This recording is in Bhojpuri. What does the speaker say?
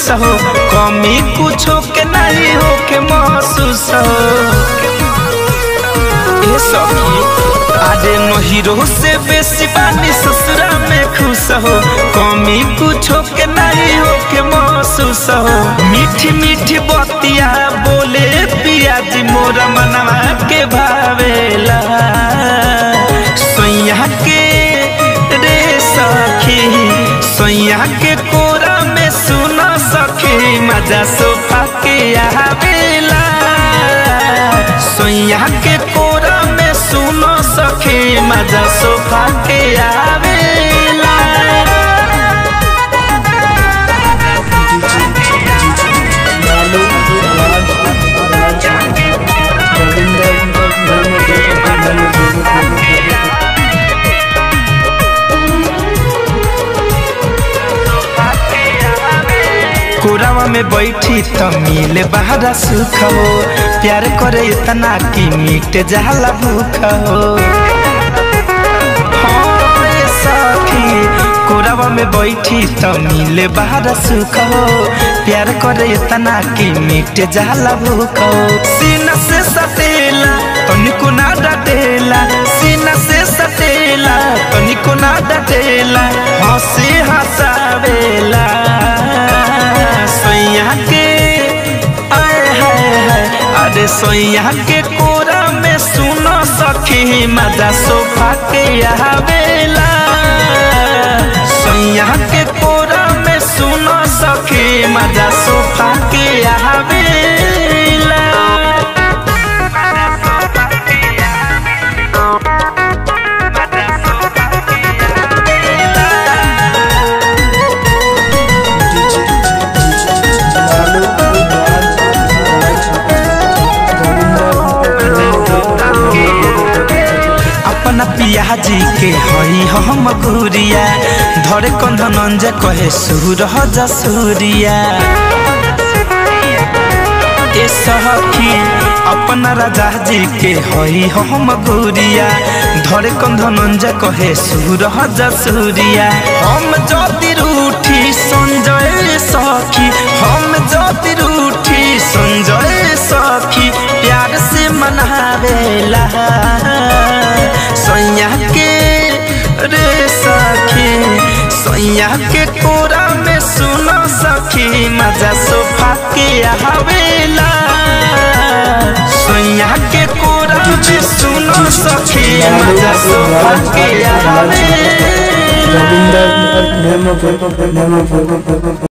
हो कमी कुछो के नहीं हो के महसूस हो ए सखी आजे नहिरो से बेसी बानी ससुरा में खुश हो कमी कुछो के नहीं हो के महसूस हो मीठी मीठी बतिया बोले पिया जी मोरा मनवा के भावेला सैया के रे सखी सैया के कोरा में सुन सखी मजा सोफा के आवेला सैया के कोरा में सुन सखी मजा सोफा के आवेला लालू राज राज रविंदर कोरावा में बैठी त मिले बहरा सुख हो प्यार करे इतना कि मिट जाला भूख हो हाँ, ए सखी कोरावा में बैठी त मिले बहरा सुख हो प्यार करे इतना कि मिट जाला भूख हो सीना से सटेला तनिको ना डटेला सीना से सटेला तनिको ना डटेला हंसी हंसावेला सैया के आए हाय हाय अरे सैया के कोरा में सुनो सखी मजा सोफा के आवेला सैया के कोरा में सुनो सखी मजा सोफा के आवेला लालू राज रविंदर अपना पियाजी के हई हम गुरिया धरे कंधन जे कहे सुर जसूरिया ए सखी अपना राजा जी के हई हम गुरिया धरे कंधन जे कहे सुर जसूरिया हम जति रूठी संजय सखी हम जति रूठी संजय सखी प्यार से मनावेला सैया के रे सखी सैया के कोरा में सुनो सखी मजा सोफा के आवेला सैया के कोरा में सुनो सखी मजा सोफा के आवेला रविंदर